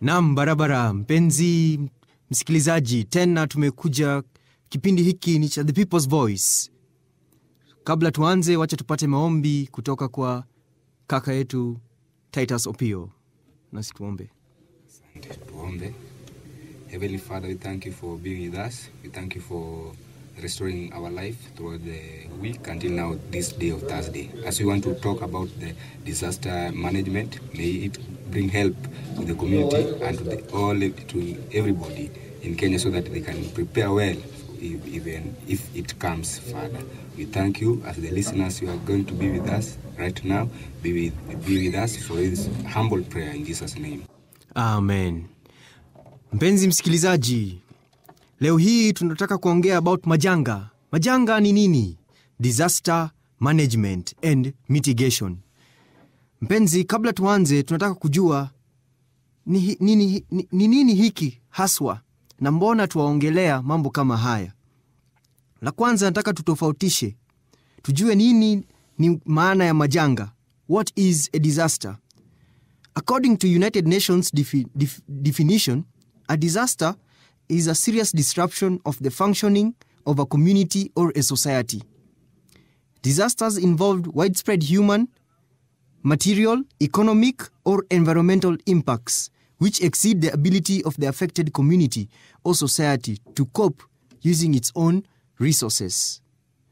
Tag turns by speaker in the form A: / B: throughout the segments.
A: Nam, barabara mpenzi msikilizaji, tena tumekuja. Kipindi hiki ni cha The People's Voice. Kabla tuanze, wacha tupate maombi kutoka kwa kaka yetu Titus Opio, nasi tuombe.
B: Tuombe. Heavenly Father, we thank you for being with us. We thank you for restoring our life throughout the week until now, this day of Thursday. As we want to talk about the disaster management, may it bring help to the community and to the, all to everybody in Kenya so that they can prepare well if, even if it comes, Father. We thank you as the listeners you are going to be with us right now. Be with, be with us for this humble prayer in Jesus' name.
A: Amen. Mpenzi msikilizaji, leo hii tunataka kuongea about majanga. Majanga ni nini? Disaster management and mitigation. Mpenzi, kabla tuanze, tunataka kujua ni hi- nini, ni, ni nini hiki haswa na mbona tuwaongelea mambo kama haya. La kwanza, nataka tutofautishe, tujue nini ni maana ya majanga. What is a disaster? According to United Nations defi- def- definition, a disaster is a serious disruption of the functioning of a community or a society. Disasters involved widespread human, material, economic, or environmental impacts which exceed the ability of the affected community or society to cope using its own resources.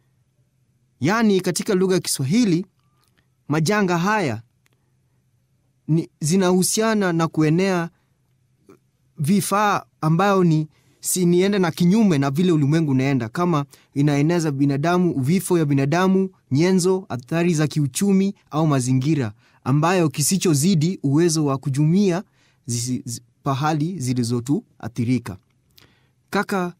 A: Yaani, katika lugha ya Kiswahili, majanga haya ni, zinahusiana na kuenea vifaa ambayo ni si niende na kinyume na vile ulimwengu unaenda, kama inaeneza binadamu, vifo ya binadamu, nyenzo, athari za kiuchumi au mazingira, ambayo kisichozidi uwezo wa kujumia zisi, zi, pahali zilizotuathirika. Kaka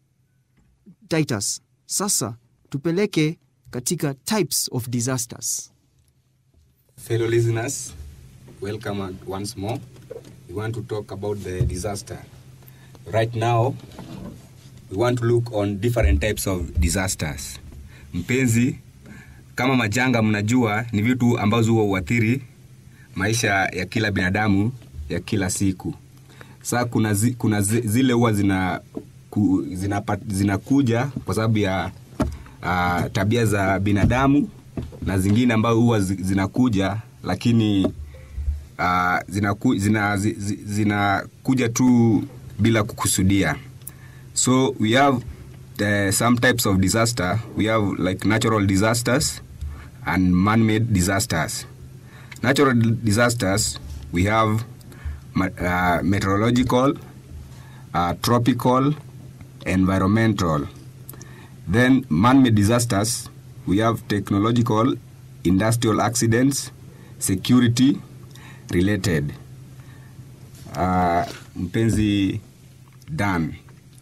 A: Titus, sasa tupeleke katika types of disasters.
B: Fellow listeners, welcome on- once more. We want to talk about the disaster. Right now, we want to look on different types of disasters. Mpenzi, kama majanga mnajua ni vitu ambazo huwa huathiri maisha ya kila binadamu ya kila siku. Sasa kuna, zi, kuna zi, zile huwa zina ku, zinakuja zina kwa sababu ya uh, tabia za binadamu na zingine ambazo huwa zi- zinakuja lakini uh, zinaku, zina, zi- zi- zinakuja tu bila kukusudia so we have the, some types of disaster we have like natural disasters and man-made disasters natural disasters we have ma- uh, meteorological uh, tropical environmental then man-made disasters we have technological industrial accidents security related uh, mpenzi dan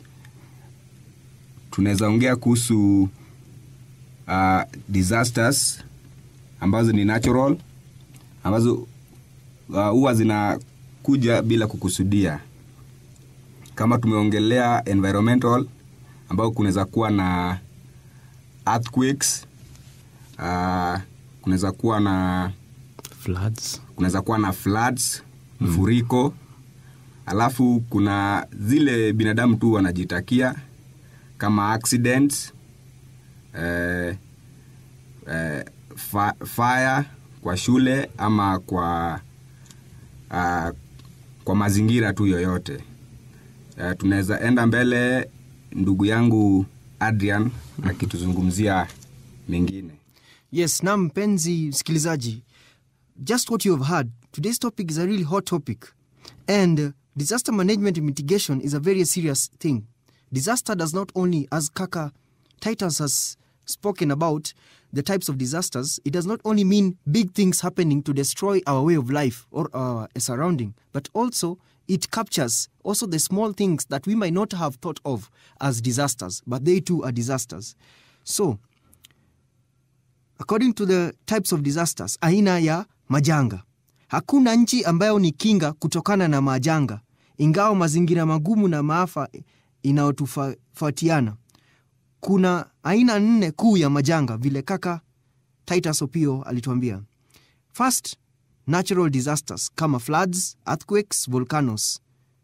B: tunaweza ongea kuhusu uh, disasters ambazo ni natural ambazo uh, huwa zinakuja bila kukusudia kama tumeongelea environmental ambao kunaweza kuwa na earthquakes uh, kunaweza kuwa na
A: Floods.
B: kunaweza kuwa na floods mfuriko alafu kuna zile binadamu tu wanajitakia kama accidents eh, eh, fa, fire kwa shule ama kwa uh, kwa mazingira tu yoyote uh, tunaweza enda mbele ndugu yangu adrian akituzungumzia mengine
A: Yes, na mpenzi msikilizaji, just what you have heard, today's topic is a really hot topic and uh, disaster management and mitigation is a very serious thing. Disaster does not only, as Kaka Titus has spoken about the types of disasters, it does not only mean big things happening to destroy our way of life or our surrounding, but also it captures also the small things that we might not have thought of as disasters, but they too are disasters. So, according to the types of disasters, aina ya majanga. Hakuna nchi ambayo ni kinga kutokana na majanga, ingawa mazingira magumu na maafa inayotofautiana. Kuna aina nne kuu ya majanga, vile kaka Titus Opio alituambia. First, natural disasters kama floods earthquakes volcanoes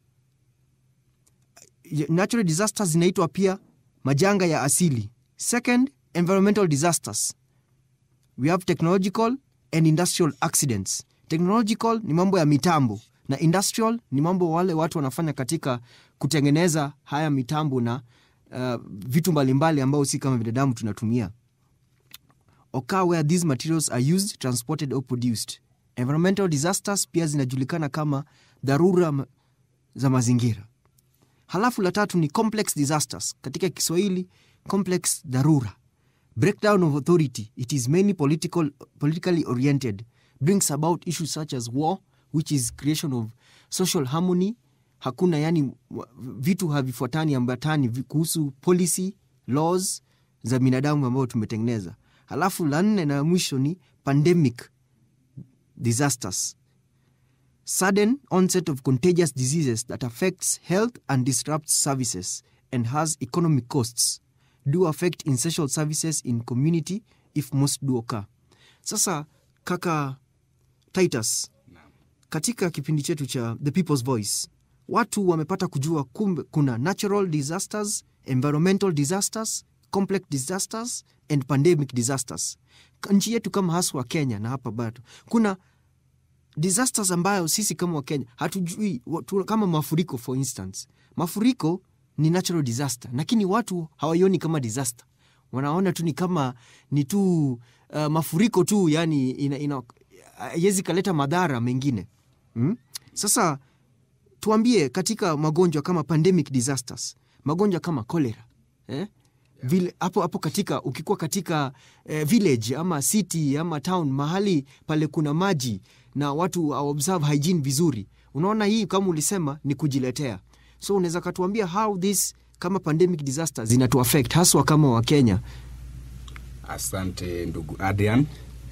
A: natural disasters zinaitwa pia majanga ya asili second environmental disasters we have technological and industrial accidents technological ni mambo ya mitambo na industrial ni mambo wale watu wanafanya katika kutengeneza haya mitambo na uh, vitu mbalimbali ambao si kama binadamu tunatumia occur where these materials are used transported or produced environmental disasters pia zinajulikana kama dharura ma- za mazingira halafu la tatu ni complex disasters katika kiswahili complex dharura breakdown of authority it is mainly political, politically oriented brings about issues such as war which is creation of social harmony hakuna yani wa- vitu havifuatani ambatani vi- kuhusu policy laws za binadamu ambayo tumetengeneza halafu la nne na mwisho ni pandemic disasters sudden onset of contagious diseases that affects health and disrupts services and has economic costs do affect essential services in community if most do occur sasa kaka titus katika kipindi chetu cha the people's voice watu wamepata kujua kumbe kuna natural disasters environmental disasters complex disasters and pandemic disasters nchi yetu kama haswa kenya na hapa bado kuna disasters ambayo sisi kama wakenya hatujui watu, kama mafuriko for instance mafuriko ni natural disaster lakini watu hawaioni kama disaster wanaona tu ni kama ni tu uh, mafuriko tu yani ina, ina, haiwezi kaleta madhara mengine mm? sasa tuambie katika magonjwa kama pandemic disasters magonjwa kama cholera eh? vile hapo hapo katika ukikuwa katika eh, village ama city ama town mahali pale kuna maji na watu observe hygiene vizuri unaona hii kama ulisema ni kujiletea so unaweza katuambia how this kama pandemic disasters zinatu affect haswa kama wakenya
B: Asante ndugu Adrian.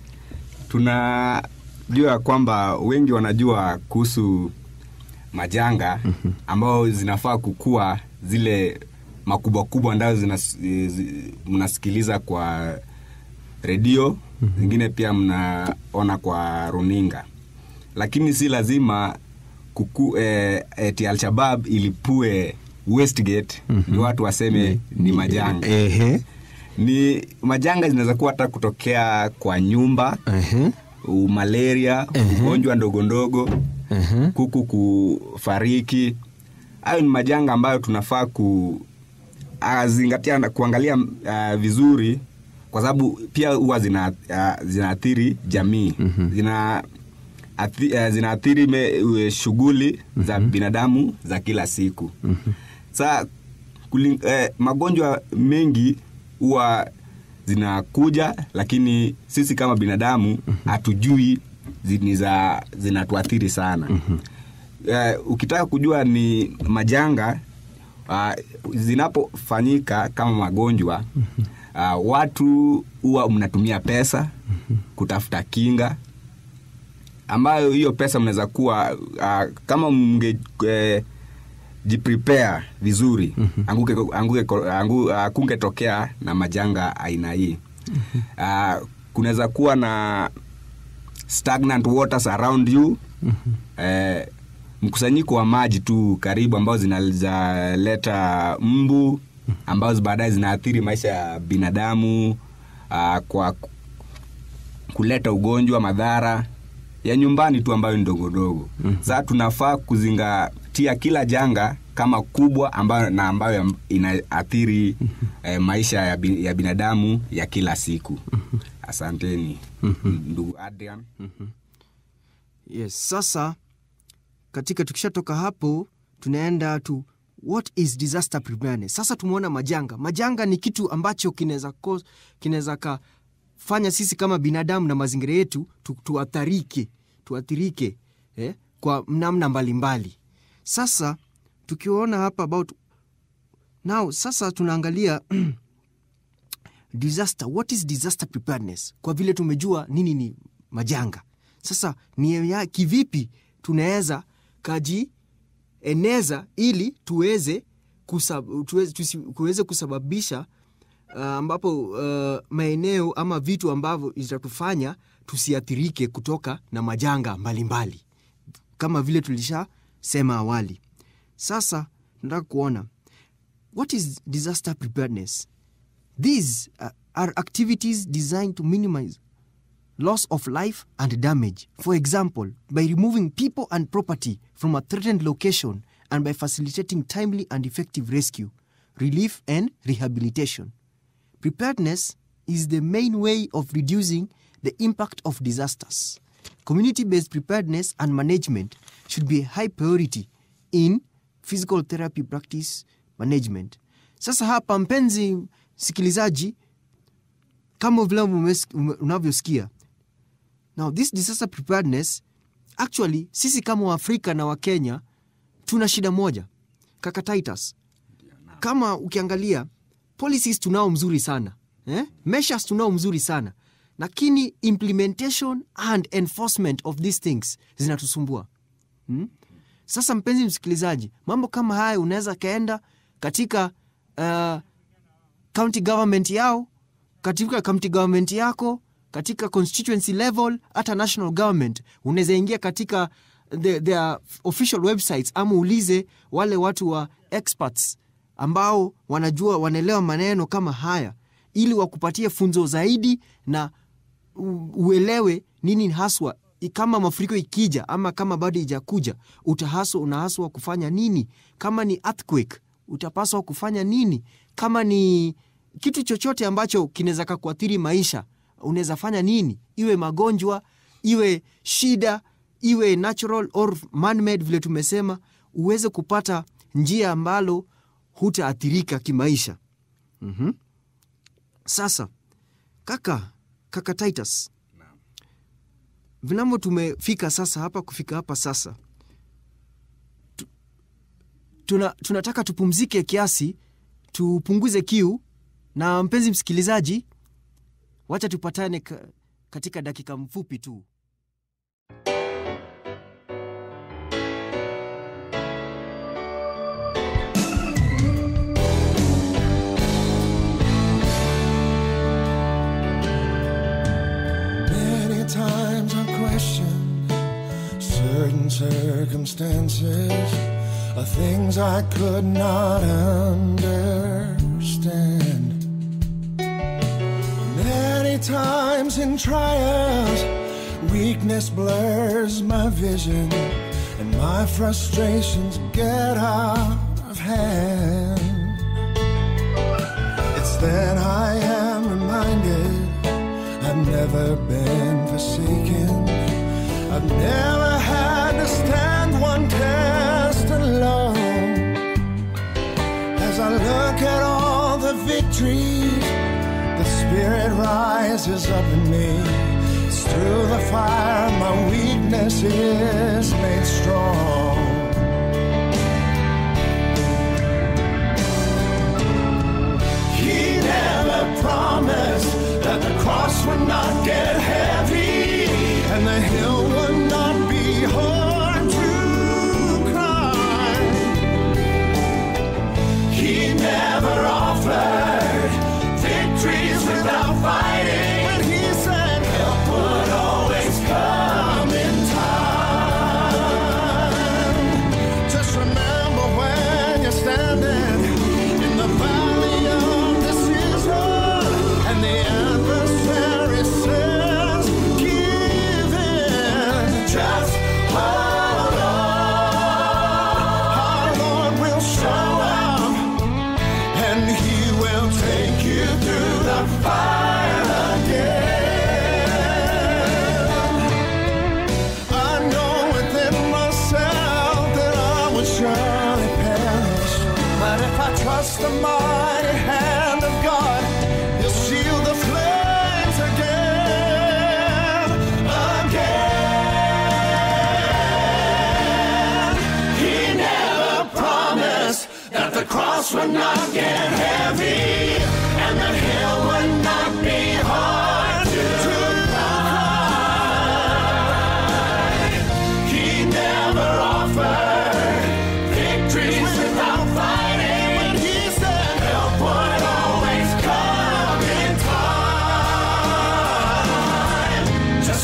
B: Tunajua ya kwamba wengi wanajua kuhusu majanga ambao zinafaa kukua zile makubwa kubwa ambayo zinas- zi- mnasikiliza kwa redio zingine pia mnaona kwa runinga, lakini si lazima kuku, eh, eti Alshabab ilipue Westgate ni watu waseme ni majanga
A: Ehe.
B: ni majanga zinaweza kuwa hata kutokea kwa nyumba
A: Ehe.
B: u- malaria ugonjwa ndogo ndogo
A: Ehe.
B: kuku kufariki hayo ni majanga ambayo tunafaa ku ah, zingatia na kuangalia uh, vizuri kwa sababu pia huwa zina, uh, zinaathiri jamii zina athi, uh, zinaathiri me- uh, shughuli za binadamu za kila siku saa kuling, eh, magonjwa mengi huwa zinakuja lakini sisi kama binadamu hatujui zini za zinatuathiri sana eh, ukitaka kujua ni majanga uh, zinapofanyika kama magonjwa uh, watu huwa mnatumia pesa kutafuta kinga ambayo hiyo pesa mnaweza kuwa uh, kama mnge eh, jiprepare vizuri anguke, anguke, angu, uh, kungetokea na majanga aina hii uh, kunaweza kuwa na stagnant waters around you eh, mkusanyiko wa maji tu karibu ambao zinaleta mbu ambazo baadaye zinaathiri maisha ya binadamu uh, kwa ku- kuleta ugonjwa madhara ya nyumbani tu ambayo ni ndogo ndogo mm. Sasa tunafaa kuzingatia kila janga kama kubwa ambayo na ambayo inaathiri eh, maisha ya, bi, ya binadamu ya kila siku. Asanteni ndugu Adrian.
A: yes sasa katika tukishatoka hapo tunaenda tu what is disaster preparedness sasa tumeona majanga majanga ni kitu ambacho kinaweza ko- kinaweza kafanya sisi kama binadamu na mazingira yetu tu, tuatharike tuathirike eh, kwa namna mbalimbali sasa tukiona hapa about now sasa tunaangalia disaster what is disaster preparedness kwa vile tumejua nini ni majanga sasa ni ya, kivipi tunaweza kajieneza ili tuweze, kusab, tuweze, tusi, tuweze kusababisha uh, ambapo uh, maeneo ama vitu ambavyo itatufanya tusiathirike kutoka na majanga mbalimbali mbali. kama vile tulishasema awali sasa nataka kuona what is disaster preparedness these uh, are activities designed to minimize loss of life and damage. For example, by removing people and property from a threatened location and by facilitating timely and effective rescue, relief, and rehabilitation. Preparedness is the main way of reducing the impact of disasters. Community based preparedness and management should be a high priority in physical therapy practice management. Sasa hapa, mpenzi msikilizaji, kama vile umes- ume- unavyosikia now this disaster preparedness actually sisi kama waafrika na wakenya tuna shida moja kaka titus kama ukiangalia policies tunao mzuri sana eh? measures tunao mzuri sana lakini implementation and enforcement of these things zinatusumbua hmm? sasa mpenzi msikilizaji mambo kama haya unaweza kaenda katika uh, county government yao katika county government yako katika constituency level hata national government unaweza ingia katika the, their official websites ama uulize wale watu wa experts ambao wanajua wanaelewa maneno kama haya ili wakupatie funzo zaidi na u- uelewe nini haswa i- kama mafuriko ikija ama kama bado ijakuja utahaswa unahaswa kufanya nini kama ni earthquake utapaswa kufanya nini kama ni kitu chochote ambacho kinaweza kakuathiri maisha unaweza fanya nini iwe magonjwa iwe shida iwe natural or man-made vile tumesema uweze kupata njia ambalo hutaathirika kimaisha mm-hmm. sasa kaka kaka titus vinavyo tumefika sasa hapa kufika hapa sasa tu, tuna, tunataka tupumzike kiasi tupunguze kiu na mpenzi msikilizaji wacha tupatane ka, katika dakika mfupi tu
C: Many times I've questioned certain circumstances of things I could not understand. Many times in trials, weakness blurs my vision, and my frustrations get out of hand. It's then I am reminded I've never been forsaken. I've never had to stand one test alone. As I look at all the victories, the Spirit rises up in me. It's through the fire my weakness is made strong. He never promised that the cross would not get heavy and the hill would not be hard to climb. He never offered victories without fighting. But he said help would always come in time. Just remember when you're standing in the valley of decision and the adversary says, Give in. Just hold on. Our Lord will show up and He will take you through the fire again. I know within myself that I would surely perish. But if I trust the mighty hand of God, He'll shield the flames again. Again. He never promised that the cross would not get heavy and the hill would not be hard to climb. He never offered victories without fighting. But he said help would always come in time. Just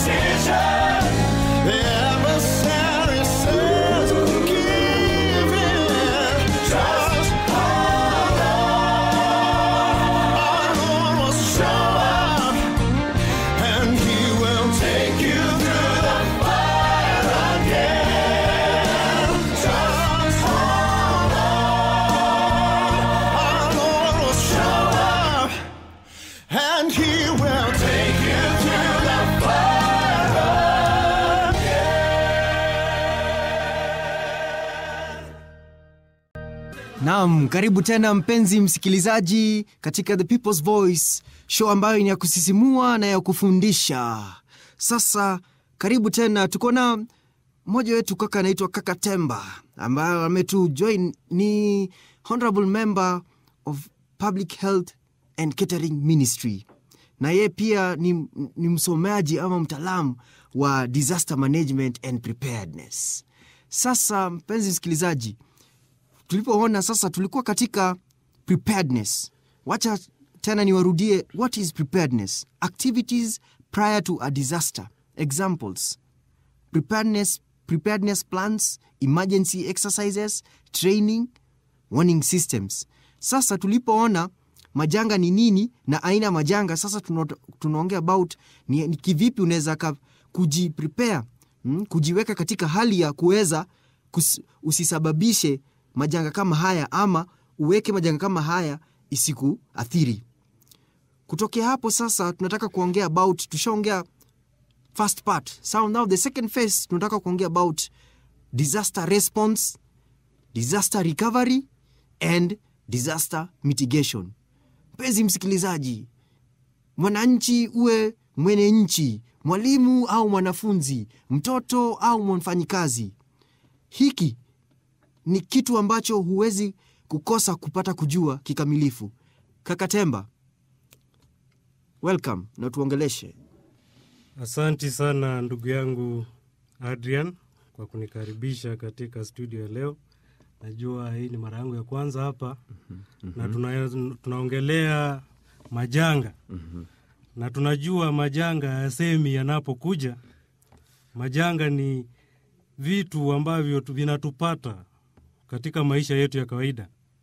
C: decision. The adversary says, give in. Just hold on. Our Lord will show up, and He will take you through the fire again. Just hold on. Our Lord will show up, and He will take you through the fire again.
A: Naam, karibu tena mpenzi msikilizaji katika The People's Voice, show ambayo ni ya kusisimua na ya kufundisha. Sasa karibu tena, tuko na mmoja wetu kaka anaitwa Kaka Temba ambayo ametujoin, ni honorable member of Public Health and Catering Ministry, na yeye pia ni, ni msomaji ama mtaalamu wa disaster management and preparedness. Sasa mpenzi msikilizaji, tulipoona sasa tulikuwa katika preparedness wacha tena niwarudie what is preparedness activities prior to a disaster examples preparedness preparedness plans emergency exercises training warning systems sasa tulipoona majanga ni nini na aina ya majanga sasa tuna- tunaongea about ni, ni kivipi unaweza ka- kujiprepare mm, kujiweka katika hali ya kuweza kus- usisababishe majanga kama haya ama uweke majanga kama haya isikuathiri kutokea hapo sasa tunataka kuongea about tushaongea first part so now the second phase tunataka kuongea about disaster response disaster recovery and disaster mitigation mpenzi msikilizaji mwananchi uwe mwenye nchi mwalimu au mwanafunzi mtoto au mfanyikazi hiki ni kitu ambacho huwezi kukosa kupata kujua kikamilifu kakatemba welcome na tuongeleshe
D: Asanti sana ndugu yangu Adrian kwa kunikaribisha katika studio ya leo. Najua hii ni mara yangu ya kwanza hapa na tuna, tunaongelea majanga na tunajua majanga yasemi yanapokuja. Majanga ni vitu ambavyo tu- vinatupata katika maisha yetu ya kawaida.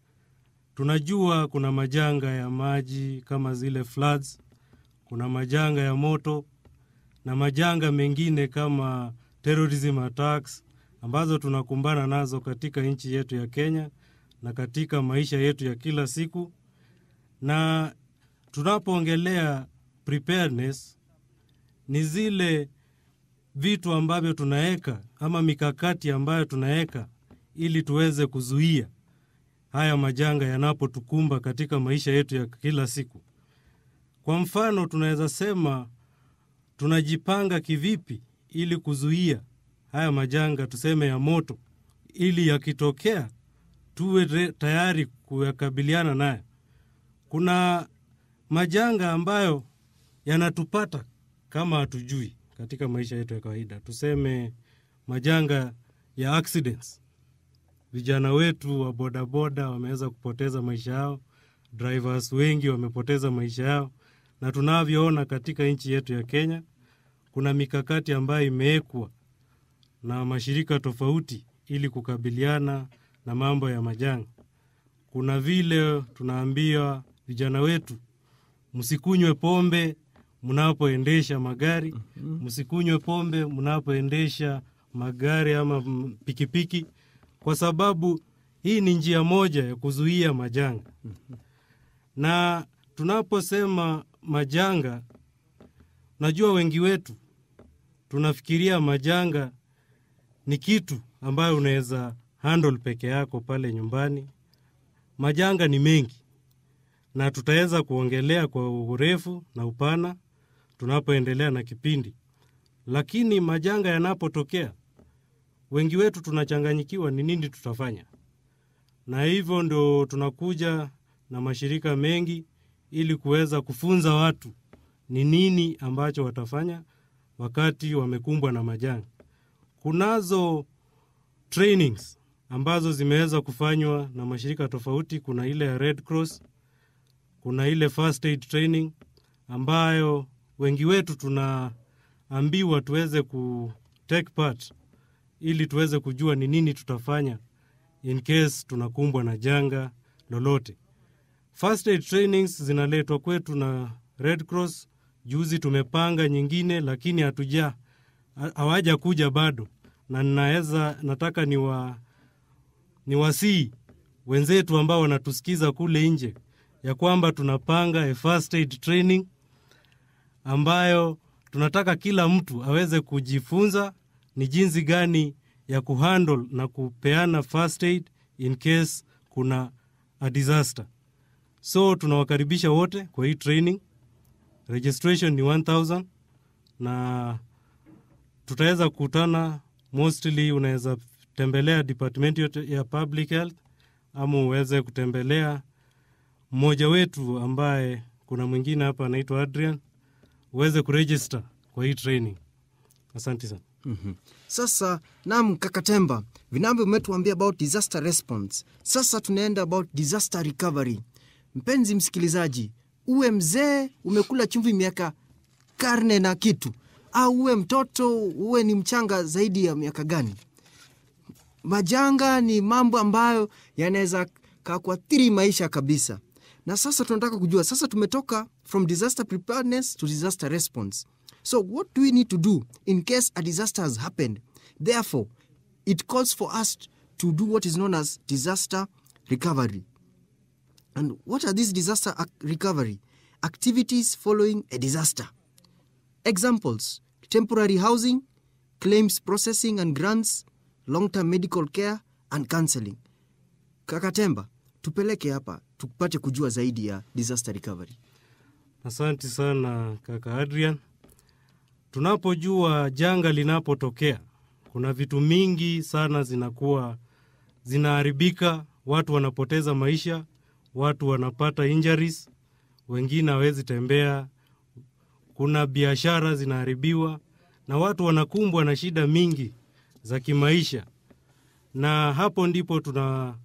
D: Tunajua kuna majanga ya maji kama zile floods, kuna majanga ya moto na majanga mengine kama terrorism attacks ambazo tunakumbana nazo katika nchi yetu ya Kenya na katika maisha yetu ya kila siku. Na tunapoongelea preparedness, ni zile vitu ambavyo tunaweka ama mikakati ambayo tunaweka ili tuweze kuzuia haya majanga yanapotukumba katika maisha yetu ya kila siku. Kwa mfano, tunaweza sema tunajipanga kivipi ili kuzuia haya majanga tuseme ya moto, ili yakitokea tuwe re- tayari kuyakabiliana nayo. Kuna majanga ambayo yanatupata kama hatujui katika maisha yetu ya kawaida, tuseme majanga ya accidents. Vijana wetu wa bodaboda wameweza kupoteza maisha yao, drivers wengi wamepoteza maisha yao, na tunavyoona katika nchi yetu ya Kenya kuna mikakati ambayo imewekwa na mashirika tofauti ili kukabiliana na mambo ya majanga. Kuna vile tunaambia vijana wetu msikunywe pombe mnapoendesha magari, msikunywe pombe mnapoendesha magari ama mm, pikipiki, kwa sababu hii ni njia moja ya kuzuia majanga. Na tunaposema majanga, najua wengi wetu tunafikiria majanga ni kitu ambayo unaweza handle peke yako pale nyumbani. Majanga ni mengi na tutaweza kuongelea kwa urefu na upana tunapoendelea na kipindi, lakini majanga yanapotokea, wengi wetu tunachanganyikiwa ni nini tutafanya, na hivyo ndo tunakuja na mashirika mengi ili kuweza kufunza watu ni nini ambacho watafanya wakati wamekumbwa na majanga. Kunazo trainings ambazo zimeweza kufanywa na mashirika tofauti. Kuna ile ya Red Cross, kuna ile first aid training ambayo wengi wetu tuna tunaambiwa tuweze ku take part ili tuweze kujua ni nini tutafanya in case tunakumbwa na janga lolote. First aid trainings zinaletwa kwetu na Red Cross. Juzi tumepanga nyingine, lakini hatuja hawaja kuja bado, na ninaweza nataka ni wa ni wasii wenzetu ambao wanatusikiza kule nje ya kwamba tunapanga a first aid training ambayo tunataka kila mtu aweze kujifunza ni jinsi gani ya kuhandle na kupeana first aid in case kuna a disaster. So tunawakaribisha wote kwa hii training. Registration ni 1000 na tutaweza kukutana mostly, unaweza tembelea department yote ya public health ama uweze kutembelea mmoja wetu ambaye kuna mwingine hapa anaitwa Adrian, uweze kuregister kwa hii training. Asante sana.
A: Sasa nam Kakatemba, vinavyo umetuambia about disaster response. Sasa tunaenda about disaster recovery. Mpenzi msikilizaji, uwe mzee umekula chumvi miaka karne na kitu, au uwe mtoto uwe ni mchanga zaidi ya miaka gani, majanga ni mambo ambayo yanaweza kakuathiri maisha kabisa. Na sasa tunataka kujua, sasa tumetoka from disaster preparedness to disaster response. So what do we need to do in case a disaster has happened? Therefore, it calls for us to do what is known as disaster recovery. And what are these disaster ac- recovery activities following a disaster? Examples temporary housing, claims processing and grants, long term medical care, and counseling. Kakatemba, tupeleke hapa tupate kujua zaidi ya disaster recovery.
D: Asante sana kaka Adrian. Tunapojua janga linapotokea, kuna vitu mingi sana zinakuwa zinaharibika, watu wanapoteza maisha, watu wanapata injuries, wengine hawezi tembea, kuna biashara zinaharibiwa na watu wanakumbwa na shida mingi za kimaisha, na hapo ndipo tunakuja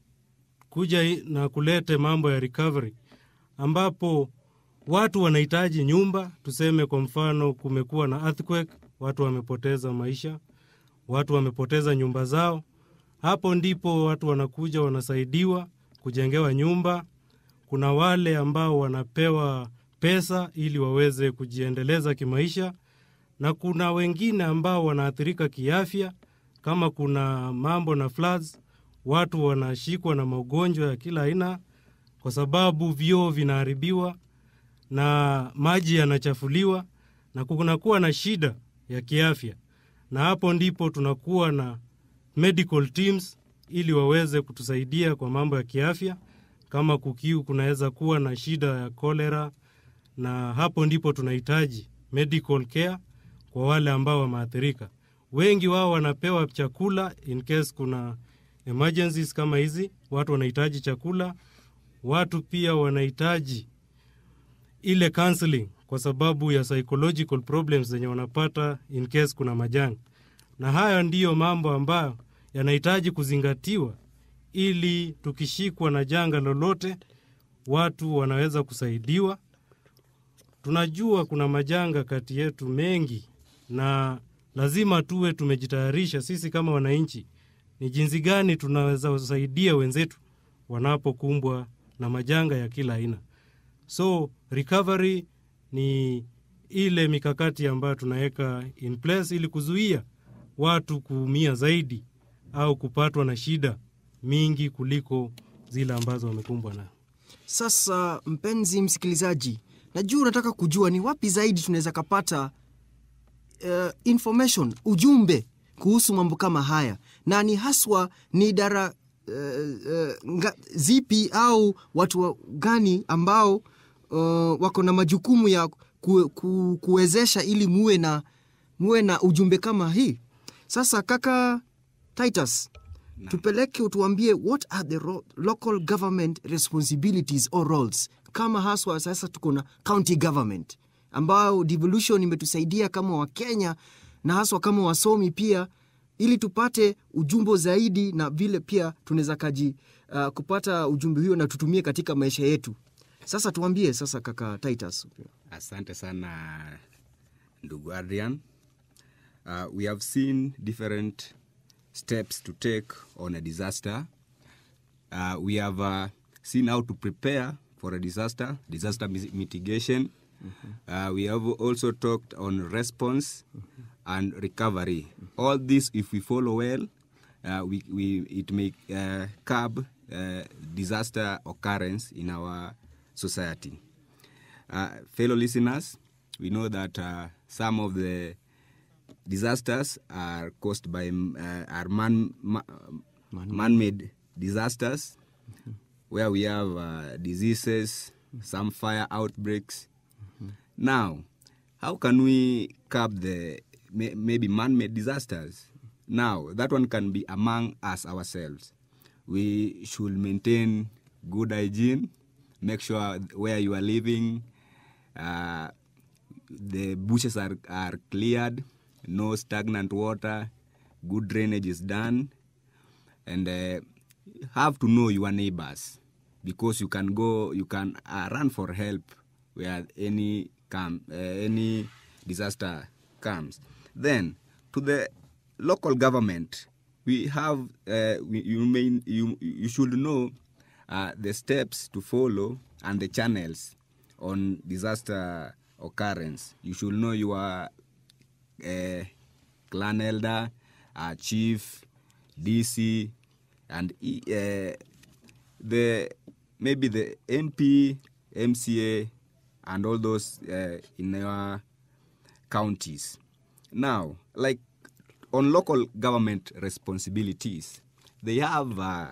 D: i- na kulete mambo ya recovery ambapo watu wanahitaji nyumba. Tuseme kwa mfano, kumekuwa na earthquake, watu wamepoteza maisha, watu wamepoteza nyumba zao. Hapo ndipo watu wanakuja wanasaidiwa kujengewa nyumba. Kuna wale ambao wanapewa pesa ili waweze kujiendeleza kimaisha, na kuna wengine ambao wanaathirika kiafya, kama kuna mambo na floods, watu wanashikwa na magonjwa ya kila aina kwa sababu vyoo vinaharibiwa na maji yanachafuliwa na kunakuwa na shida ya kiafya, na hapo ndipo tunakuwa na medical teams ili waweze kutusaidia kwa mambo ya kiafya. Kama kukiu, kunaweza kuwa na shida ya kolera, na hapo ndipo tunahitaji medical care kwa wale ambao wameathirika. Wengi wao wanapewa chakula in case kuna emergencies kama hizi, watu wanahitaji chakula. Watu pia wanahitaji ile counseling kwa sababu ya psychological problems zenye wanapata in case kuna majanga, na haya ndiyo mambo ambayo yanahitaji kuzingatiwa ili tukishikwa na janga lolote, watu wanaweza kusaidiwa. Tunajua kuna majanga kati yetu mengi, na lazima tuwe tumejitayarisha sisi kama wananchi, ni jinsi gani tunaweza kusaidia wenzetu wanapokumbwa na majanga ya kila aina. So recovery ni ile mikakati ambayo tunaweka in place ili kuzuia watu kuumia zaidi au kupatwa na shida mingi kuliko zile ambazo wamekumbwa nayo.
A: Sasa mpenzi msikilizaji, najua unataka kujua ni wapi zaidi tunaweza kapata uh, information ujumbe kuhusu mambo kama haya, na ni haswa ni idara uh, uh, nga, zipi au watu wa, gani ambao uh, wako na majukumu ya ku, ku, kuwezesha ili muwe na muwe na ujumbe kama hii. Sasa kaka Titus, tupeleke utuambie what are the ro- local government responsibilities or roles kama haswa sasa tuko na county government ambao devolution imetusaidia kama wakenya na haswa kama wasomi pia ili tupate ujumbe zaidi na vile pia tunaweza kaji uh, kupata ujumbe huo na tutumie katika maisha yetu sasa tuambie sasa kaka titus
B: Asante sana ndugu Adrian. Uh, we have seen different steps to take on a disaster. Uh, we have uh, seen how to prepare for a disaster, disaster mis- mitigation. Uh, we have also talked on response and recovery. All this, if we follow well, uh, we, we, it may uh, curb uh, disaster occurrence in our society. Uh, fellow listeners, we know that uh, some of the disasters are caused by um, uh, are man, ma, man-made disasters where we have uh, diseases, some fire outbreaks. Now, how can we curb the may, maybe man-made disasters? Now, that one can be among us ourselves. We should maintain good hygiene, make sure where you are living, uh, the bushes are, are cleared, no stagnant water, good drainage is done, and uh, have to know your neighbors because you can go, you can uh, run for help where any come, uh, any disaster comes. Then to the local government, we have uh, we, you may you you should know uh, the steps to follow and the channels on disaster occurrence. You should know your uh, clan elder, uh, chief, DC, and e- uh, the maybe the MP, MCA, and all those uh, in our counties. Now, like on local government responsibilities, they have uh,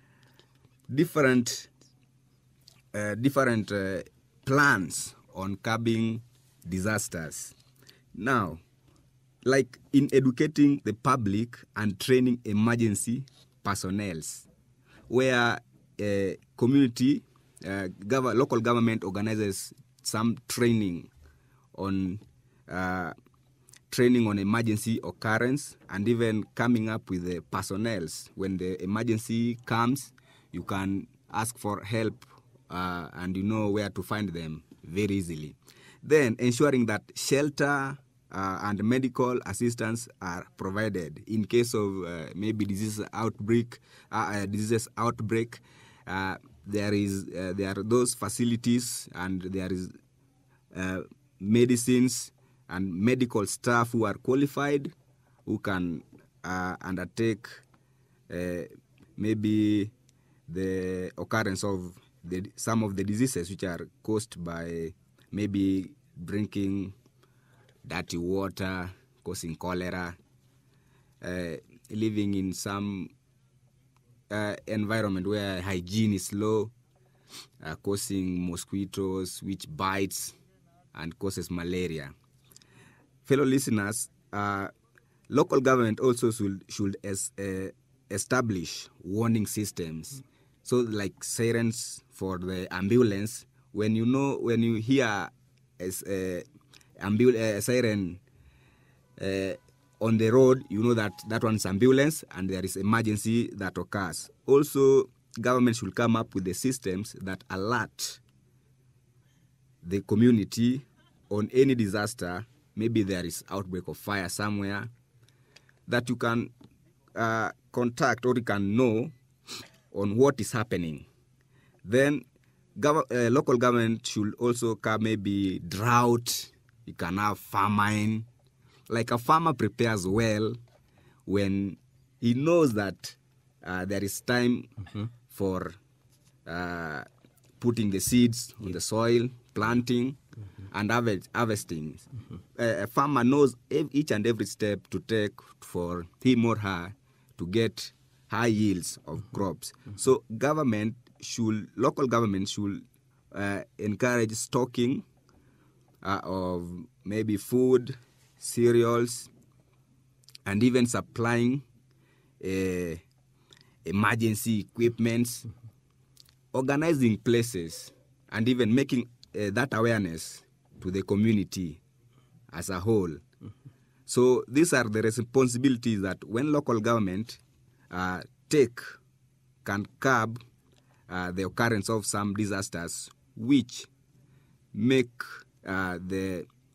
B: different uh, different uh, plans on curbing disasters. Now, like in educating the public and training emergency personnels, where uh, community, uh, gov- local government organizes some training on uh, training on emergency occurrence and even coming up with the personnels when the emergency comes you can ask for help uh, and you know where to find them very easily then ensuring that shelter uh, and medical assistance are provided in case of uh, maybe disease outbreak uh, uh, diseases outbreak uh, there is uh, there are those facilities and there is uh, medicines and medical staff who are qualified who can uh, undertake uh, maybe the occurrence of the, some of the diseases which are caused by maybe drinking dirty water causing cholera uh, living in some uh, environment where hygiene is low uh, causing mosquitoes which bites and causes malaria fellow listeners, uh, local government also should, should es, uh, establish warning systems. So, like sirens for the ambulance, when you know, when you hear as a ambul- uh, siren uh, on the road, you know that that one's ambulance and there is emergency that occurs. Also, government should come up with the systems that alert the community on any disaster maybe there is outbreak of fire somewhere that you can uh, contact or you can know on what is happening then gov- uh, local government should also come maybe drought you can have famine like a farmer prepares well when he knows that uh, there is time for uh, putting the seeds on the soil, planting, and harvest, harvesting. Uh, a farmer knows ev- each and every step to take for him or her to get high yields of crops. So government should, local government should uh, encourage stocking uh, of maybe food, cereals, and even supplying uh, emergency equipments, organizing places, and even making uh, that awareness to the community as a whole. So these are the responsibilities that when local government uh, take can curb uh, the occurrence of some disasters which make uh, the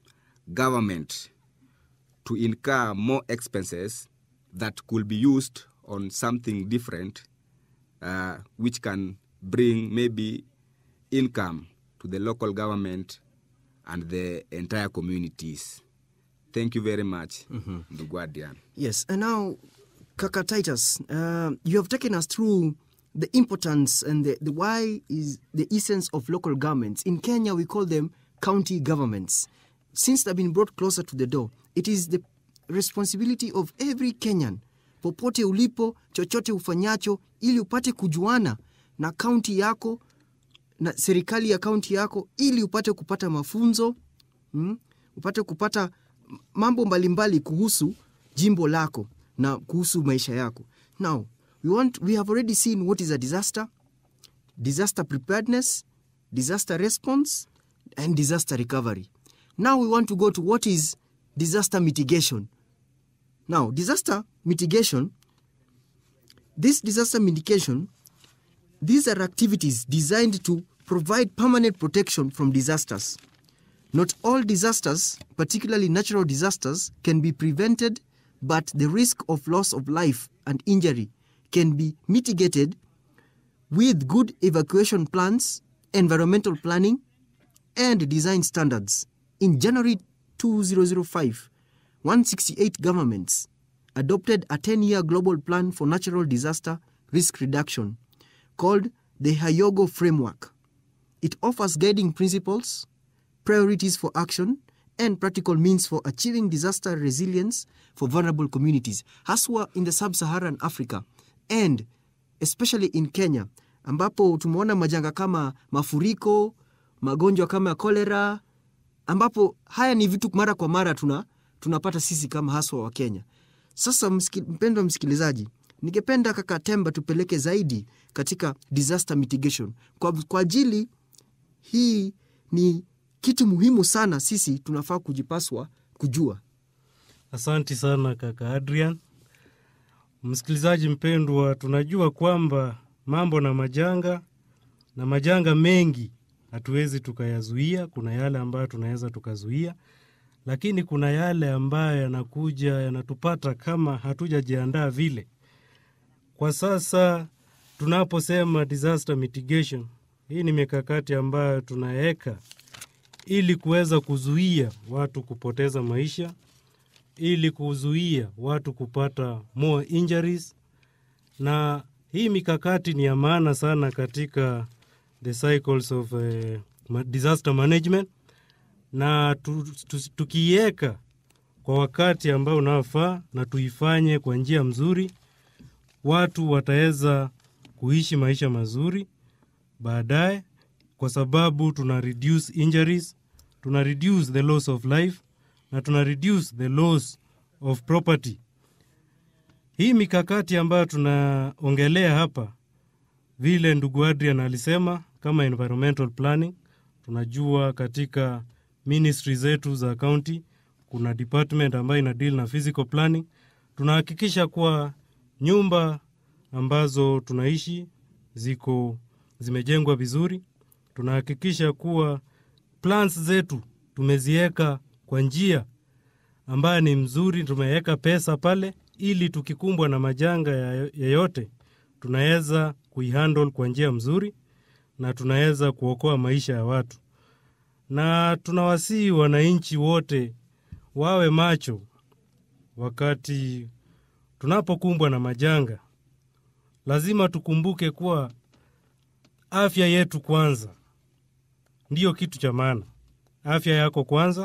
B: government to incur more expenses that could be used on something different, uh, which can bring maybe income to the local government and the entire communities. Thank you very much, ndugu Adrian.
A: Yes, and now, Kaka Titus, uh, you have taken us through the importance and the, the why is the essence of local governments. In Kenya, we call them county governments. Since they've been brought closer to the door, it is the responsibility of every Kenyan, popote ulipo, chochote ufanyacho, ili upate kujuana na kaunti yako na serikali ya kaunti yako, ili upate kupata mafunzo mm, upate kupata mambo mbalimbali kuhusu jimbo lako na kuhusu maisha yako now we, want, we have already seen what is a disaster disaster preparedness disaster response and disaster recovery now we want to go to what is disaster mitigation now disaster mitigation this disaster mitigation these are activities designed to provide permanent protection from disasters not all disasters, particularly natural disasters, can be prevented, but the risk of loss of life and injury can be mitigated with good evacuation plans, environmental planning, and design standards. In January 2005, 168 governments adopted a 10 year global plan for natural disaster risk reduction called the Hyogo Framework. It offers guiding principles, priorities for action, and practical means for achieving disaster resilience for vulnerable communities, haswa in the sub-Saharan Africa and especially in Kenya, ambapo tumeona majanga kama mafuriko, magonjwa kama kolera, ambapo haya ni vitu mara kwa mara tuna tunapata sisi kama haswa wa Kenya. Sasa msiki, mpendwa msikilizaji, ningependa kaka Temba tupeleke zaidi katika disaster mitigation kwa, kwa ajili hii ni kitu muhimu sana sisi tunafaa kujipaswa kujua.
D: Asanti sana kaka Adrian. Msikilizaji mpendwa, tunajua kwamba mambo na majanga na majanga mengi hatuwezi tukayazuia. Kuna yale ambayo tunaweza tukazuia, lakini kuna yale ambayo yanakuja yanatupata kama hatujajiandaa vile. Kwa sasa tunaposema disaster mitigation, hii ni mikakati ambayo tunaweka ili kuweza kuzuia watu kupoteza maisha, ili kuzuia watu kupata more injuries, na hii mikakati ni ya maana sana katika the cycles of uh, ma- disaster management, na tu, tu, tukiiweka kwa wakati ambao unaofaa na tuifanye kwa njia mzuri, watu wataweza kuishi maisha mazuri baadaye kwa sababu tuna reduce injuries, tuna reduce the loss of life na tuna reduce the loss of property. Hii mikakati ambayo tunaongelea hapa, vile ndugu Adrian alisema, kama environmental planning, tunajua katika ministry zetu za county kuna department ambayo ina deal na physical planning. Tunahakikisha kuwa nyumba ambazo tunaishi ziko zimejengwa vizuri. Tunahakikisha kuwa plans zetu tumeziweka kwa njia ambayo ni mzuri, tumeweka pesa pale ili tukikumbwa na majanga ya- yeyote tunaweza kuihandle kwa njia mzuri na tunaweza kuokoa maisha ya watu, na tunawasihi wananchi wote wawe macho wakati tunapokumbwa na majanga. Lazima tukumbuke kuwa afya yetu kwanza ndiyo kitu cha maana. Afya yako kwanza,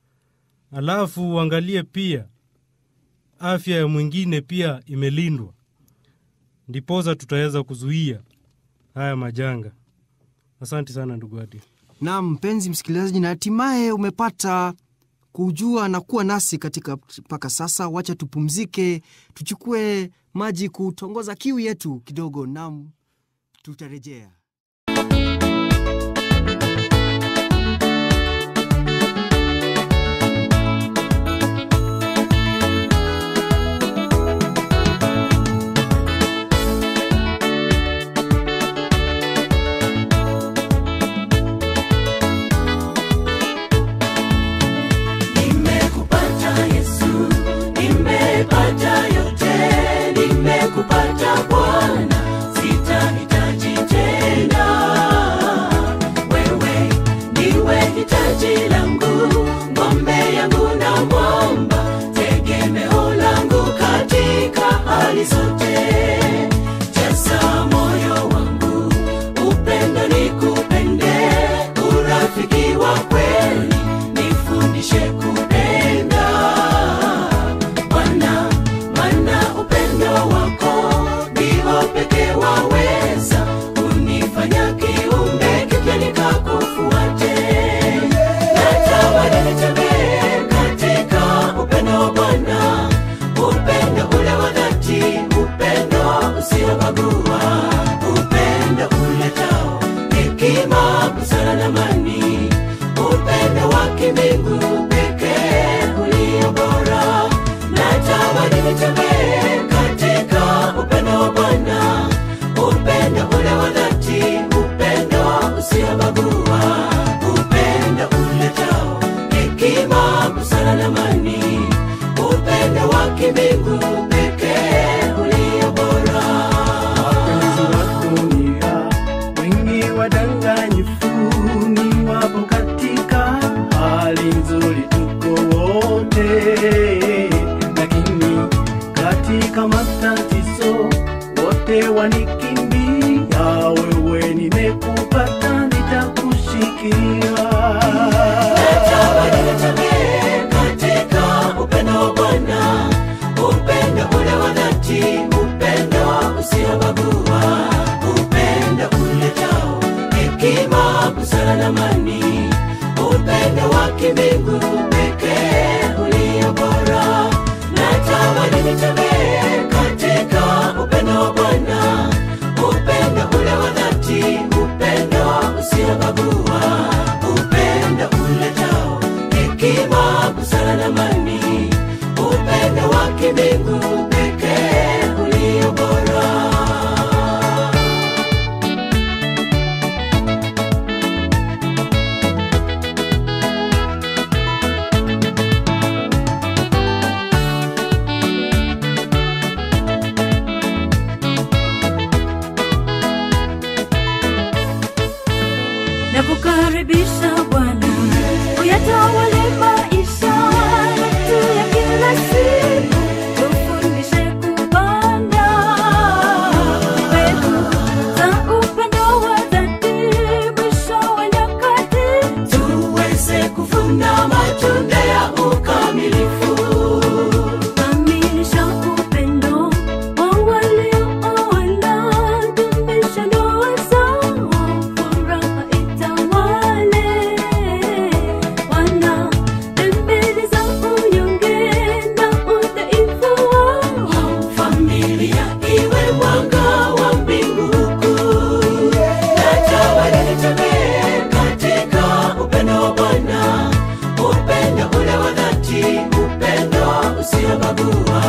D: alafu uangalie pia afya ya mwingine pia imelindwa, ndiposa tutaweza kuzuia haya majanga. Asante sana ndugu Adi.
A: Na mpenzi msikilizaji, na hatimaye umepata kujua na kuwa nasi katika mpaka sasa. Wacha tupumzike, tuchukue maji kutongoza kiu yetu kidogo, nam tutarejea.
E: hali zote jaza moyo wangu upendo nikupende urafiki wa kweli nifundishe kupenda Bwana, maana upendo wako ndio pekee waweza kunifanya kiumbe kipya nikakufuate. Natamani nitembee katika upendo wa Bwana, upendo ule wa dhati, upendo usiobagua, upendo uletao hekima, busara na amani, upendo wa kimbingu pekee ulio bora. Natamani nitembee katika upendo wa Bwana, upendo ule wa dhati, upendo usiobagua, upendo uletao hekima, busara na amani, upendo wa kimbingu pekee ulio bora.
F: wapenzi wa dunia wengi wadanganyifu ni wapo katika hali nzuri tuko wote lakini katika matatizo wote wanikimbia wewe nimekupata nitakushikia
E: Nitembee katika upendo wa Bwana, upendo ule wa dhati, upendo usiobagua, upendo uletao hekima, busara na amani, upendo wa kimbingu pekee ulio bora. Natamani nitembee katika upendo wa Bwana, upendo ule wa dhati, upendo usiobagua, upendo uletao hekima, busara na amani, upendo wa kimbingu pekee ulio bora.
G: nakukaribisha Bwana, uyatawale maisha yetu ya kila siku, tufundishe kupanda mbegu za upendo wa dhati, mwisho wa nyakati
E: tuweze kuvuna matunda ya ukamilifu.
G: kamilisha upendo wa waliooana, dumisha ndoa zao, furaha itawale. Wana dembele za unyonge na udhaifu wao,
E: familia iwe mwanga wa mbingu kuu. Natamani nitembee katika upendo wa Bwana, upendo ule wa dhati, upendo usiobagua,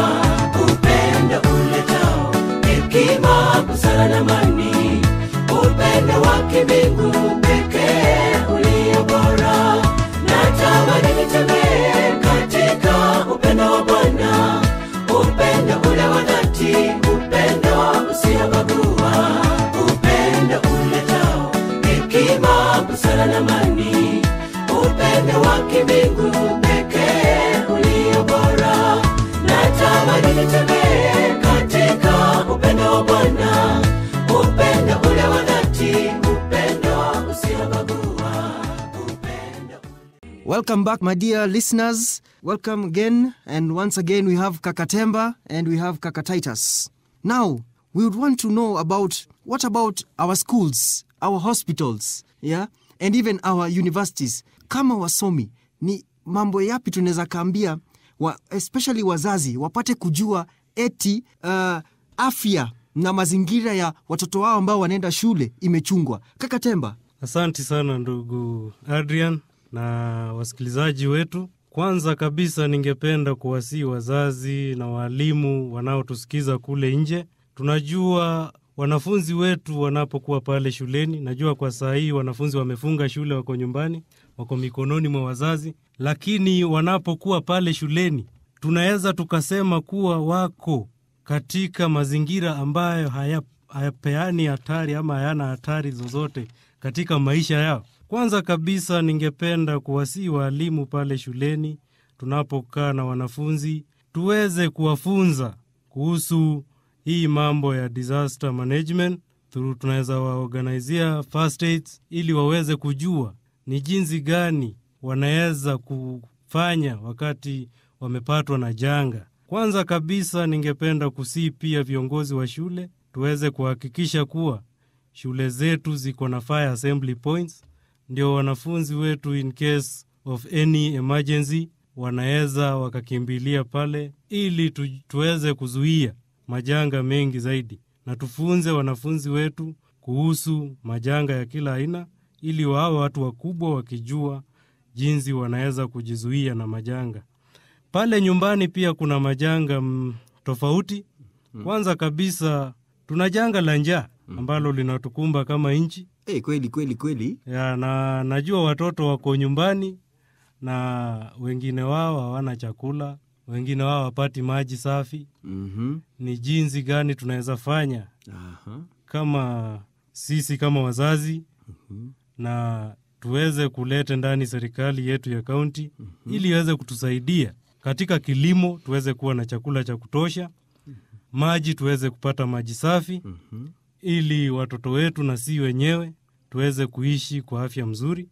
E: upendo uletao hekima, busara na amani, upendo wa kimbingu pekee ulio bora. Natamani nitembee katika upendo wa Bwana, upendo ule wa dhati, upendo usiobagua, upendo uletao hekima, busara na amani, upendo wa kimbingu pekee ulio bora. Natamani nitembee katika upendo wa Bwana, upendo ule wa dhati, upendo usiobagua, upendo
A: Welcome back, my dear listeners. Welcome again. And once again, we have Kakatemba and we have Kakatitus. Now, we would want to know about what about our schools, our hospitals, yeah, and even our universities. Kama wasomi, ni mambo yapi tunaweza kaambia wa, especially wazazi wapate kujua eti uh, afya na mazingira ya watoto wao ambao wanaenda shule imechungwa. Kakatemba.
D: Asanti sana ndugu Adrian na wasikilizaji wetu. Kwanza kabisa, ningependa kuwasihi wazazi na waalimu wanaotusikiza kule nje. Tunajua wanafunzi wetu wanapokuwa pale shuleni, najua kwa saa hii wanafunzi wamefunga shule, wako nyumbani, wako mikononi mwa wazazi, lakini wanapokuwa pale shuleni, tunaweza tukasema kuwa wako katika mazingira ambayo haya, hayapeani hatari ama hayana hatari zozote katika maisha yao. Kwanza kabisa, ningependa kuwasihi waalimu pale shuleni, tunapokaa na wanafunzi, tuweze kuwafunza kuhusu hii mambo ya disaster management through tunaweza waorganizia first aids ili waweze kujua ni jinsi gani wanaweza kufanya wakati wamepatwa na janga. Kwanza kabisa, ningependa kusii pia viongozi wa shule tuweze kuhakikisha kuwa shule zetu ziko na fire assembly points, ndio wanafunzi wetu in case of any emergency wanaweza wakakimbilia pale, ili tu, tuweze kuzuia majanga mengi zaidi, na tufunze wanafunzi wetu kuhusu majanga ya kila aina, ili wawe watu wakubwa wakijua jinsi wanaweza kujizuia na majanga. Pale nyumbani pia kuna majanga mm, tofauti. Kwanza kabisa tuna janga la njaa ambalo linatukumba kama nchi
A: hey, kweli kweli kweli
D: ya, na najua watoto wako nyumbani na wengine wao hawana chakula, wengine wao hawapati maji safi.
A: mm-hmm.
D: Ni jinsi gani tunaweza fanya
A: Aha.
D: kama sisi kama wazazi na tuweze kuleta ndani serikali yetu ya kaunti ili iweze kutusaidia katika kilimo, tuweze kuwa na chakula cha kutosha, maji tuweze kupata maji safi, ili watoto wetu na si wenyewe tuweze kuishi kwa afya mzuri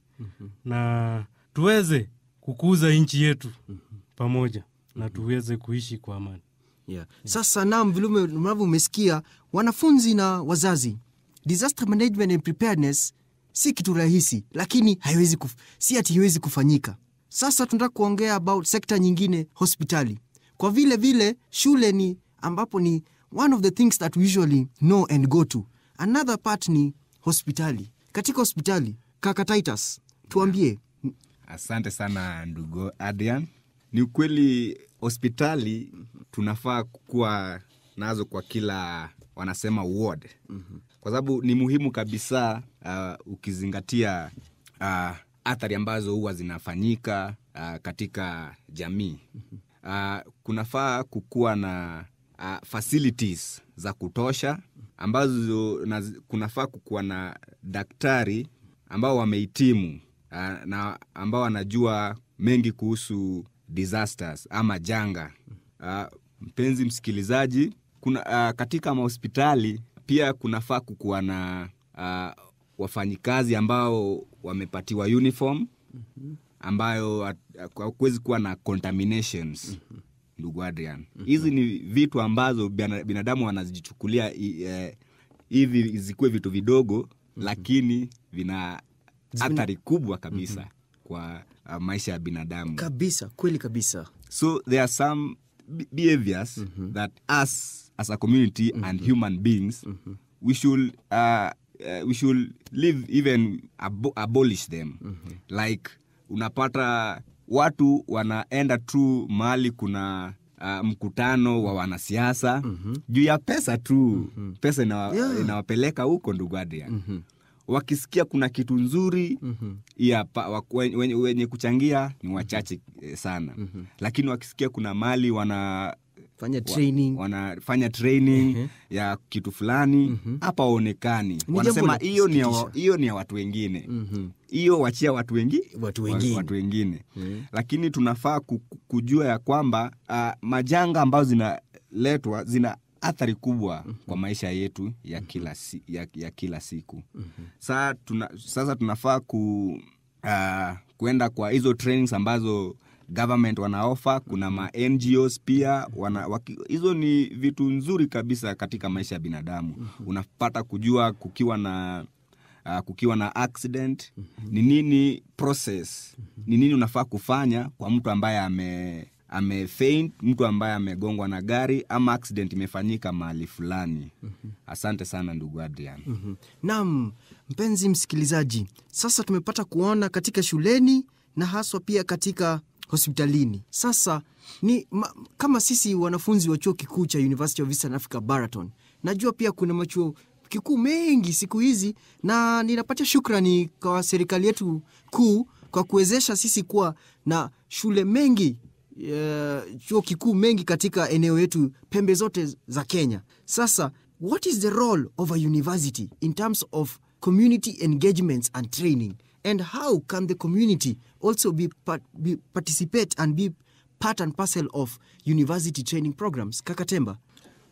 D: na tuweze kukuza nchi yetu pamoja na tuweze kuishi kwa amani.
A: yeah. sasa nam vile ume- mnavyo umesikia wanafunzi na wazazi disaster management and preparedness si kitu rahisi lakini haiwezi kuf, si ati haiwezi kufanyika sasa tunataka kuongea about sekta nyingine hospitali kwa vile vile shule ni ambapo ni one of the things that we usually know and go to another part ni hospitali katika hospitali kaka titus tuambie
B: Asante sana ndugu Adrian. Ni ukweli hospitali tunafaa kuwa nazo kwa kila wanasema ward, kwa sababu ni muhimu kabisa uh, ukizingatia uh, athari ambazo huwa zinafanyika uh, katika jamii. Uh, kunafaa kukuwa na uh, facilities za kutosha ambazo na, kunafaa kukuwa na daktari ambao wamehitimu uh, na ambao wanajua mengi kuhusu disasters ama janga. Uh, mpenzi msikilizaji, kuna uh, katika mahospitali pia kunafaa kukuwa na uh, wafanyikazi ambao wamepatiwa uniform ambayo hakuwezi kuwa na contaminations ndugu Adrian. Hizi ni vitu ambazo bina- binadamu wanazichukulia i- eh, hivi zikuwe vitu vidogo lakini vina athari kubwa kabisa kwa uh, maisha ya binadamu
A: kabisa kweli kabisa
B: so there are some be- behaviors that us as a community and human beings we should uh, uh, we should live even abo abolish them like unapata watu wanaenda tu mahali kuna uh, mkutano wa wanasiasa juu ya pesa tu pesa inawa,
A: Yeah.
B: inawapeleka huko ndugu Adrian wakisikia kuna kitu nzuri ya pa, wa- wenye, wenye, wenye kuchangia ni wachache eh, sana lakini wakisikia kuna mali wana
A: fanya training
B: wa, wanafanya training ya kitu fulani hapa waonekani
A: jambo
B: wanasema
A: la
B: hiyo ni ya wa-
A: kusikitisha.
B: hiyo ni ya watu wengine hiyo wachia watu wengi
A: Watu
B: wa-
A: wengine.
B: watu wengine lakini tunafaa ku- ku- kujua ya kwamba uh, majanga ambazo zinaletwa zina athari kubwa kwa maisha yetu ya kila, si, ya, ya kila siku Sa, tuna, sasa tunafaa ku, uh, kuenda kwa hizo trainings ambazo government wanaofa kuna ma ngos pia wana, waki, hizo ni vitu nzuri kabisa katika maisha ya binadamu unapata kujua kukiwa na uh, kukiwa na accident ni nini process ni nini unafaa kufanya kwa mtu ambaye ame amefaint mtu ambaye amegongwa na gari ama accident imefanyika mahali fulani asante sana ndugu adrian
A: Mhm. Naam, mpenzi msikilizaji, sasa tumepata kuona katika shuleni na haswa pia katika hospitalini. Sasa ni ma, kama sisi wanafunzi wa chuo kikuu cha University of Eastern Africa Baraton, najua pia kuna machuo kikuu mengi siku hizi, na ninapatia shukrani kwa serikali yetu kuu kwa kuwezesha sisi kuwa na shule mengi uh, chuo kikuu mengi katika eneo yetu pembe zote za Kenya. Sasa, what is the role of a university in terms of community engagements and training and how can the community also be, part, be participate and be part and parcel of university training programs? Kakatemba.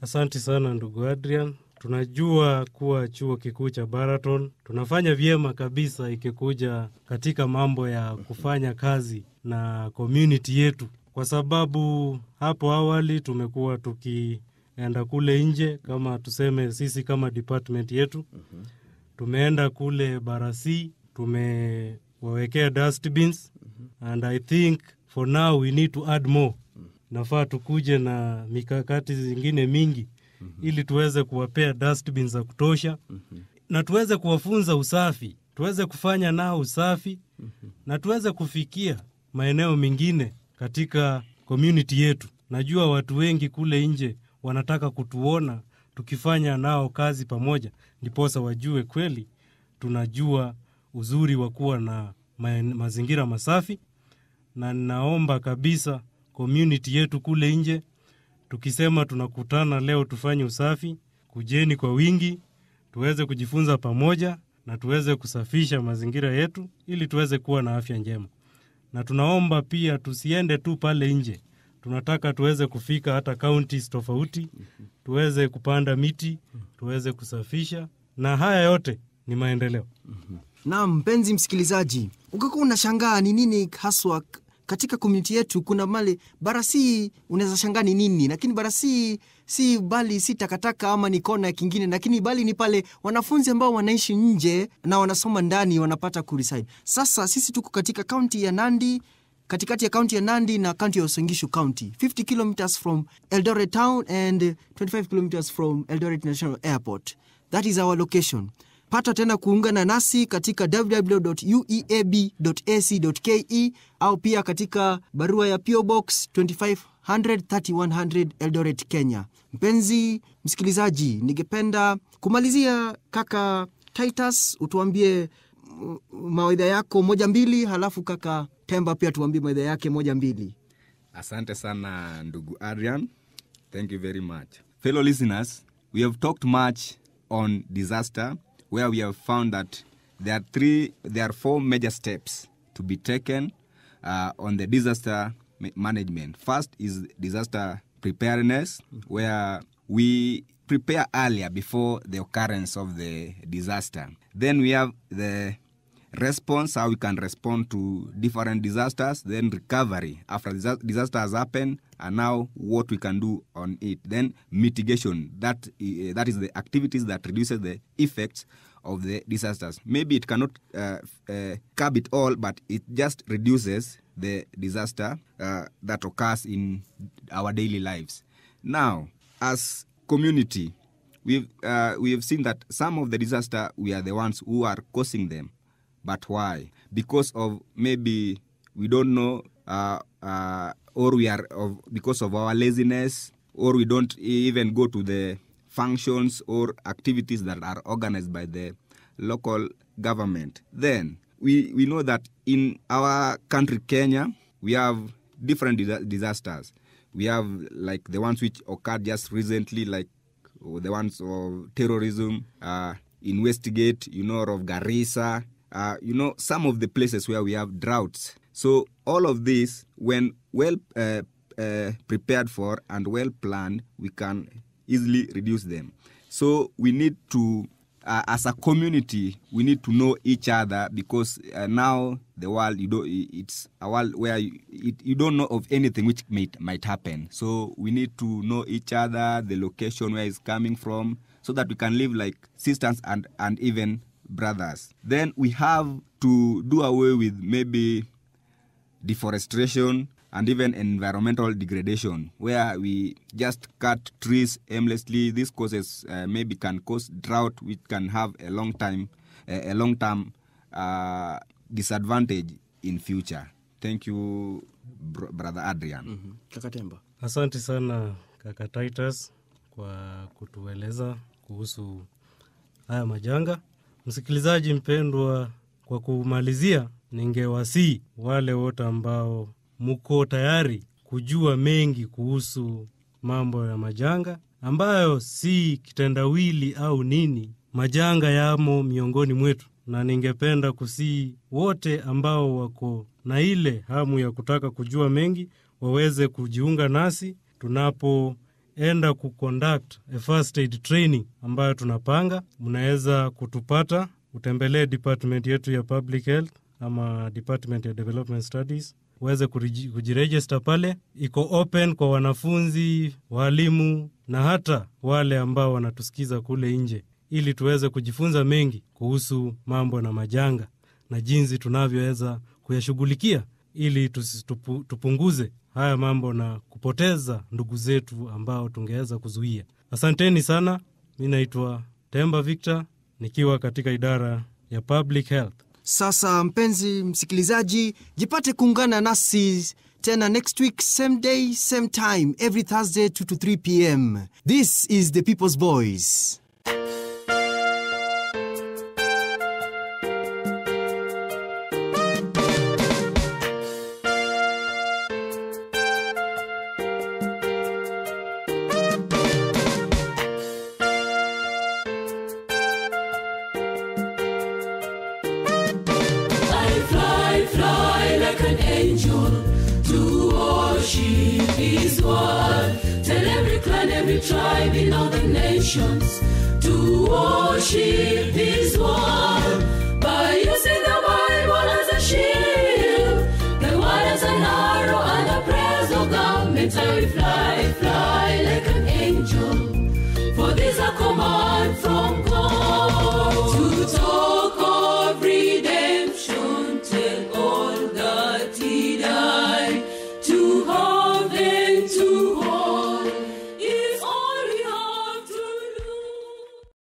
D: Asanti sana ndugu Adrian. Tunajua kuwa chuo kikuu cha Baraton tunafanya vyema kabisa ikikuja katika mambo ya kufanya kazi na community yetu, kwa sababu hapo awali tumekuwa tukienda kule nje, kama tuseme sisi kama department yetu tumeenda kule Barasi, tumewawekea dustbins and I think for now we need to add more. Nafaa tukuje na mikakati zingine mingi ili tuweze kuwapea dustbins za kutosha na tuweze kuwafunza usafi, tuweze kufanya nao usafi na tuweze kufikia maeneo mengine katika community yetu. Najua watu wengi kule nje wanataka kutuona tukifanya nao kazi pamoja, ndiposa wajue kweli tunajua uzuri wa kuwa na ma mazingira masafi, na ninaomba kabisa community yetu kule nje, tukisema tunakutana leo tufanye usafi, kujeni kwa wingi, tuweze kujifunza pamoja na tuweze kusafisha mazingira yetu ili tuweze kuwa na afya njema. Na tunaomba pia tusiende tu pale nje, tunataka tuweze kufika hata counties tofauti, tuweze kupanda miti, tuweze kusafisha, na haya yote ni maendeleo.
A: Naam, mpenzi msikilizaji, ungekuwa unashangaa ni nini haswa k- katika komuniti yetu. Kuna male barasi, unaweza shangaa ni nini, lakini barasi si bali si takataka ama ni kona kingine, lakini bali ni pale wanafunzi ambao wanaishi nje na wanasoma ndani wanapata kureside. Sasa sisi tuko katika kaunti ya Nandi katikati ya kaunti ya Nandi na kaunti ya Uasin Gishu County, 50 kilometers from Eldoret town and 25 kilometers from Eldoret National Airport. That is our location. Pata tena kuungana nasi katika www.ueab.ac.ke au pia katika barua ya PO Box 2500 3100 Eldoret, Kenya. Mpenzi msikilizaji, ningependa kumalizia kaka Titus, utuambie mm, mawaidha yako moja mbili, halafu kaka Temba pia tuambie mawaidha yake moja mbili.
B: Asante sana ndugu Adrian. Thank you very much. Fellow listeners, we have talked much on disaster where we have found that there are three there are four major steps to be taken uh, on the disaster ma- management. First is disaster preparedness where we prepare earlier before the occurrence of the disaster. Then we have the response, how we can respond to different disasters, then recovery after disa- disaster has happened, and now what we can do on it. Then mitigation, that, uh, that is the activities that reduces the effects of the disasters. Maybe it cannot uh, uh, curb it all, but it just reduces the disaster uh, that occurs in our daily lives. Now, as community, we've uh, we have seen that some of the disaster we are the ones who are causing them but why because of maybe we don't know uh, uh, or we are of because of our laziness or we don't even go to the functions or activities that are organized by the local government then we, we know that in our country kenya we have different disa- disasters we have like the ones which occurred just recently like or the ones of terrorism uh, in Westgate, you know, of Garissa, uh, you know, some of the places where we have droughts. So all of this, when well uh, uh, prepared for and well planned, we can easily reduce them. So we need to, uh, as a community, we need to know each other because uh, now the world, you don't, it's a world where you, it, you don't know of anything which might, might happen. So we need to know each other, the location where it's coming from, so that we can live like sisters and, and even brothers. Then we have to do away with maybe deforestation and even environmental degradation where we just cut trees aimlessly this causes uh, maybe can cause drought which can have a long time a, a long term uh, disadvantage in future thank you br- brother adrian
A: Kaka Temba.
D: Asante sana kaka Titus kwa kutueleza kuhusu haya majanga. Msikilizaji mpendwa, kwa kumalizia, ningewasii wale wote ambao mko tayari kujua mengi kuhusu mambo ya majanga ambayo si kitendawili au nini. Majanga yamo miongoni mwetu, na ningependa kusii wote ambao wako na ile hamu ya kutaka kujua mengi waweze kujiunga nasi enda kuconduct a first aid training ambayo tunapanga mnaweza kutupata utembelee department yetu ya public health ama department ya development studies uweze kuriji- kujiregister pale iko open kwa wanafunzi walimu na hata wale ambao wanatusikiza kule nje ili tuweze kujifunza mengi kuhusu mambo na majanga na jinsi tunavyoweza kuyashughulikia ili tusi- tupu, tupunguze haya mambo na kupoteza ndugu zetu ambao tungeweza kuzuia asanteni sana mi naitwa temba victor nikiwa katika idara ya public health
A: Sasa mpenzi msikilizaji, jipate kuungana nasi tena next week same day same time every Thursday 2 to 3 pm. This is the People's Voice.
E: I fly, fly like an angel to worship His word. Tell every clan, every tribe in all the nations to worship His word. By using the Bible as a shield, the word as an arrow, and the prayers of God. I fly, fly like an angel